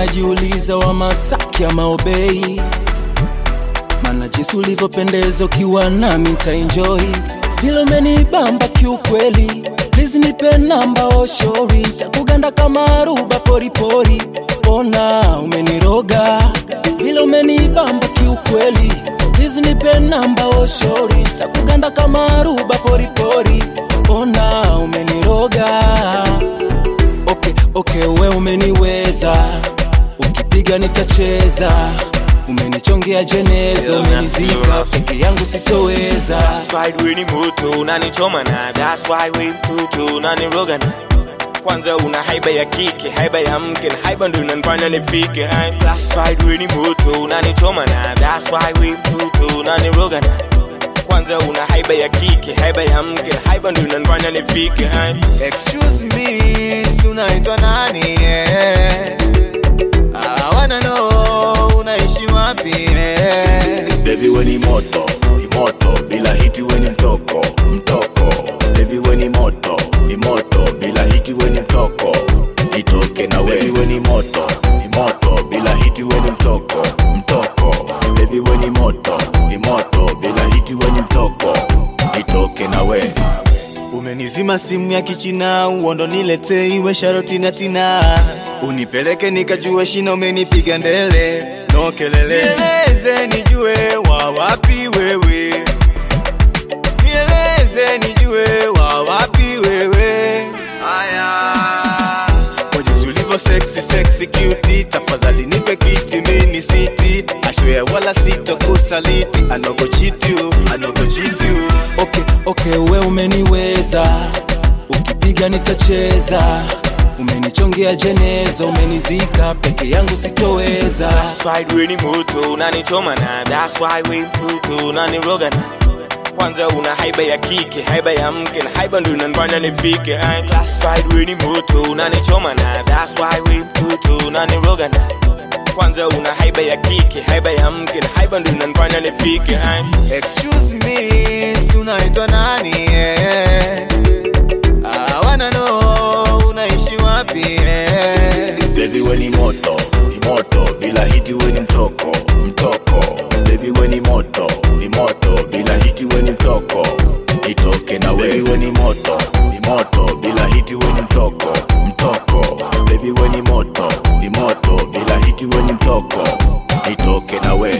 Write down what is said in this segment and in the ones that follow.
najiuliza wa Masaki ama Obei, mana jinsi ulivyopendeza ukiwa nami nitaenjoy, vile umenibamba kiukweli. Please nipe namba oshori, takuganda kama aruba poripori. Ona umeniroga, vile umenibamba kiukweli. Please nipe namba oshori, takuganda kama aruba poripori. Ona umeniroga okay, okay, we umeniweza, ukipiga nitacheza, umenichongea jeneza, umenizika peke yangu sitoweza. That's why we ni moto unanichoma na that's why we mtutu unaniroga na kwanza una haiba ya kike haiba ya mke na haiba ndo inanifanya nifike Ay, that's why we ni moto unanichoma na that's why we mtutu unaniroga na kwanza una haiba ya kike haiba ya mke na haiba ndo inanifanya nifike Ay, Excuse me, si unaitwa nani? eh? I wanna know unaishi wapi? eh? Baby we ni moto, ni moto, bila hiti we ni mtoko, mtoko. Baby we ni moto, ni moto, bila hiti we ni mtoko, nitoke na we. Baby we ni moto, ni moto, bila hiti we ni mtoko, mtoko. Baby we ni moto, ni moto, bila hiti we ni mtoko, nitoke na we. Umenizima simu ya kichina, uondo nilete iwe sharoti na tina, unipeleke nikajue shina, umenipiga ndele no kelele, nieleze nijue wa wapi wewe, nieleze nijue wa wapi wewe. Aya, kwa jinsi ulivyo sexy sexy cute, tafadhali nipe kiti mini siti, ashwe wala sitokusaliti, I no go cheat you, I no go cheat you. Okay, okay, we umeniweza, ukipiga nitacheza, umenichongea jeneza, umenizika peke yangu sitoweza. that's why we ni moto unanichoma na that's why we mtutu unaniroga na kwanza una haiba ya kike haiba ya mke na haiba ndo inanifanya nifike Ay, classified we ni moto unanichoma na that's why we mtutu unaniroga na kwanza una haiba ya kike haiba ya mke na haiba ndo inanifanya nifike Ay, Excuse me, si unaitwa nani? eh? I wanna know unaishi wapi? eh? Baby we ni moto, ni moto, bila hiti we ni mtoko, mtoko. Baby we ni moto, ni moto, bila hiti we ni mtoko, nitoke na we. Baby we ni moto, ni moto, bila hiti we ni mtoko, mtoko. Baby we ni moto, ni moto, bila hiti we ni mtoko, nitoke na we.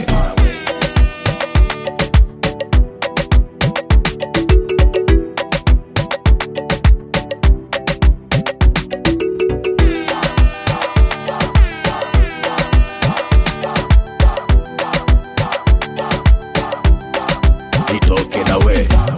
nitoke na we